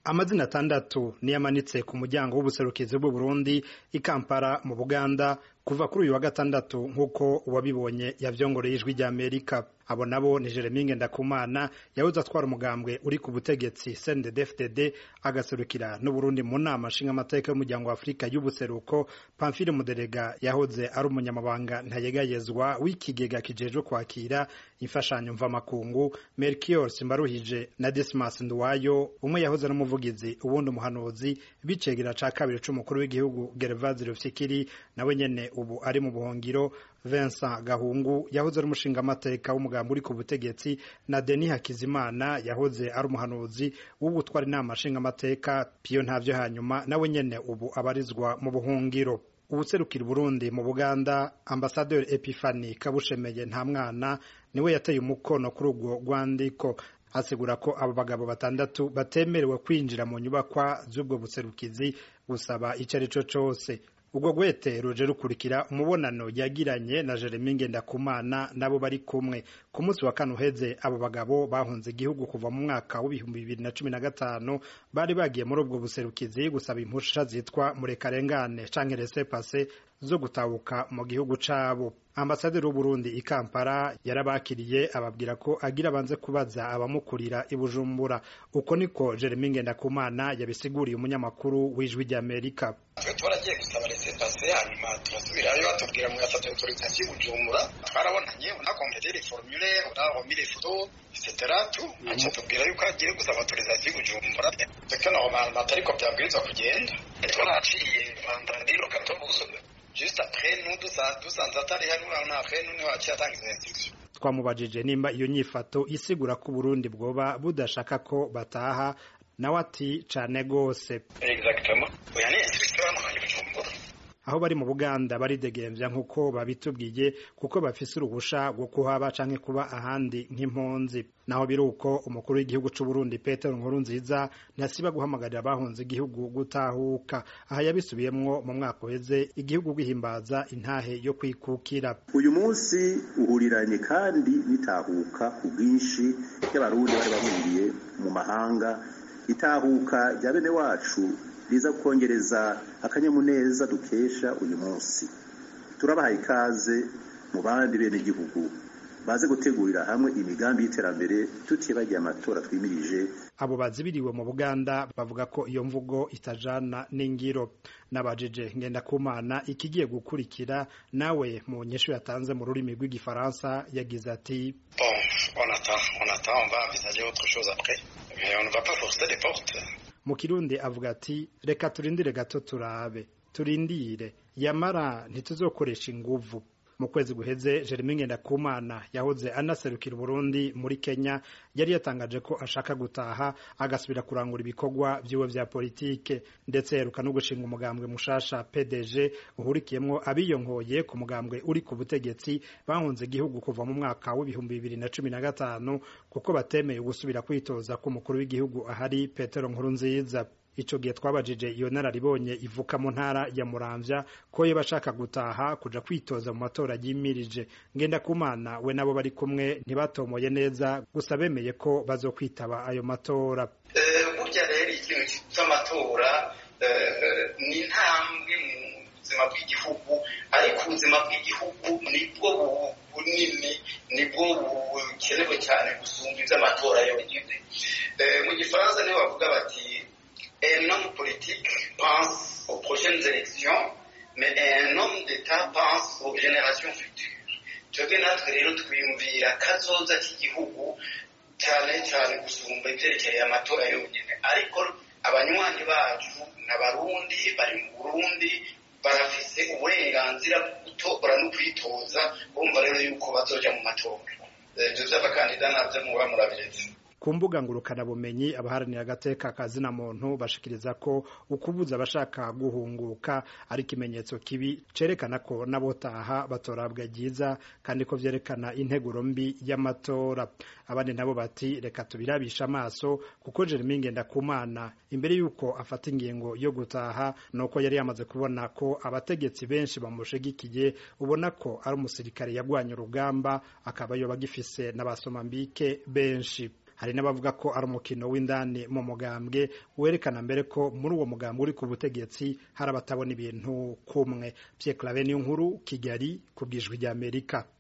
amazina atandatu niyo amanitse ku muryango w'ubuserukizi bw'u Burundi i Kampala mu Buganda kuva kuri uyu wa gatandatu nk'uko uwabibonye yavyongoreye ijwi rya Amerika abo nabo ni Jeremy Ngendakumana yahoze atwara umugambwe uri ku butegetsi CNDD-FDD agaserukira n'Uburundi mu nama nshingamateka y'umuryango wa Afurika y'ubuseruko Pamphile Muderega yahoze ari umunyamabanga ntayegayezwa w'ikigega kijejwe kwakira imfashanyo mvamakungu Melchior Simbaruhije na Dismas Nduwayo umwe yahoze ari umuvugizi ubundi umuhanuzi bicegera ca kabiri c'umukuru w'igihugu Gervase Rufyikiri nawe nyene ubu ari mu buhongiro Vincent Gahungu yahoze ari umushingamateka w'umugambi uri ku butegetsi na Denis Hakizimana yahoze ari umuhanuzi w'ubutwara inama nshingamateka Pio ntavyo hanyuma nawe nyene ubu abarizwa mu buhungiro ubuserukira Burundi mu Buganda Ambassadeur Epiphanie Kabushemeye nta mwana niwe yateye umukono kuri urwo rwandiko asigura ko abo bagabo batandatu batemerewe kwinjira mu nyubakwa z'ubwo buserukizi gusaba ico ari co cose ubwo gwete ruje rukurikira umubonano yagiranye na Jeremy Ngendakumana nabo bari kumwe ku munsi wa kane uheze abo bagabo bahunze igihugu kuva mu mwaka w'ibihumbi bibiri na cumi na gatanu bari bagiye muri ubwo buserukizi gusaba impusha zitwa murekarengane canke laissez passer zo gutabuka mu gihugu cabo ambasaderi w'uburundi i kampala yarabakiriye ababwira ko agira abanze kubaza abamukurira i bujumbura uko niko jeremy ngendakumana yabisiguriye umunyamakuru w'ijwi ry'amerika twe twaragiye gusaba resepase hanyuma turasubirayo batubwira mu yasabye autorisation bujumbura twarabonanye unakompletera formulaire unaremis les photos etc tu aca tubwira yuko agiye gusaba autorisation bujumbura twe normalement atariko byabwirizwa kugenda twaraciye vandandiro katobuso juste après nous dusanze atari hano après nous niho haciye atanga izo instruction twamubajije nimba iyo nyifato isigura ko Burundi bwoba budashaka ko bataha nawe ati cane gose exactement oya ni instruction bamuhaye bujumbura aho bari mu Buganda baridegemvya nk'uko babitubwiye kuko bafise uruhusha rwo kuhaba canke kuba ahandi nk'impunzi naho biri uko umukuru w'igihugu c'u Burundi Petero Nkurunziza ntasiba guhamagarira abahunze igihugu gutahuka aha yabisubiyemwo mu mwaka uheze igihugu gihimbaza intahe yo kwikukira uyu munsi uhuriranye kandi nitahuka ku bwinshi y'abarundi bari bahungiye mu mahanga itahuka rya bene wacu riza kongereza akanyamuneza dukesha uyu munsi turabahaye ikaze mu bandi bene igihugu baze gutegurira hamwe imigambi y'iterambere tutibagiye amatora twimirije abo bazibiriwe mu Buganda bavuga ko iyo mvugo itajana n'ingiro nabajije Ngendakumana ikigiye gukurikira nawe mu nyeshu yatanze mu rurimi rw'igifaransa yagize ati bon on attend on attend on va envisager autre chose après mais on ne va pas forcer les portes mu kirundi avuga ati reka turindire gato turabe turindire yamara ntituzokoresha inguvu mu kwezi guheze Jeremy Ngendakumana yahoze anaserukira Burundi muri Kenya yari yatangaje ko ashaka gutaha agasubira kurangura ibikorwa vyiwe vya politike ndetse yeruka no gushinga umugambwe mushasha PDG uhurikiyemwo abiyonkoye ku mugambwe uri ku butegetsi bahunze igihugu kuva mu mwaka w'ibihumbi bibiri na cumi na gatanu kuko batemeye gusubira kwitoza k'umukuru w'igihugu ahari Petero Nkurunziza ico gihe twabajije iyo nararibonye ivuka mu ntara ya Muramvya ko yo bashaka gutaha kuja kwitoza mu matora yimirije ngenda kumana we nabo bari kumwe ntibatomoye neza gusa bemeye ko bazokwitaba ayo matora burya rero ikintu cy'amatora ni intambwe mu buzima bw'igihugu ariko ubuzima bw'igihugu nibwo bunini nibwo bukenewe cyane gusumba iby'amatora yonyine mu gifaransa nibo bavuga bati un homme politique pense aux prochaines élections, mais un homme d'État pense aux générations futures. twebwe natwe rero twiyumvira kazoza k'igihugu cyane cyane gusumba ibyerekeye amatora yonyine ariko abanywanyi bacu n'abarundi bari mu burundi barafise uburenganzira bwo gutora no kwitoza bumva rero yuko bazoja mu matora ibyo by'abakandida nabyo muba murabiretse ku mbuga ngurukanabumenyi abaharanira agateka kazina muntu bashikiriza ko ukubuza abashaka guhunguka ari ikimenyetso kibi cerekana ko n'abotaha batorabwa ryiza kandi ko vyerekana integuro mbi y'amatora abandi nabo bati reka tubirabisha amaso kuko Jeremy Ngendakumana imbere yuko afata ingingo yo gutaha nuko yari yamaze kubona ko abategetsi benshi bamushigikiye ubona ko ari umusirikare yagwanye urugamba akaba yoba agifise n'abasomambike benshi hari n'abavuga ko ari umukino w'indani mu mugambwe werekana mbere ko muri uwo mugambwe uri ku butegetsi hari abatabona ibintu kumwe Pierre Claver niyo nkuru Kigali ku bwijwi ry'Amerika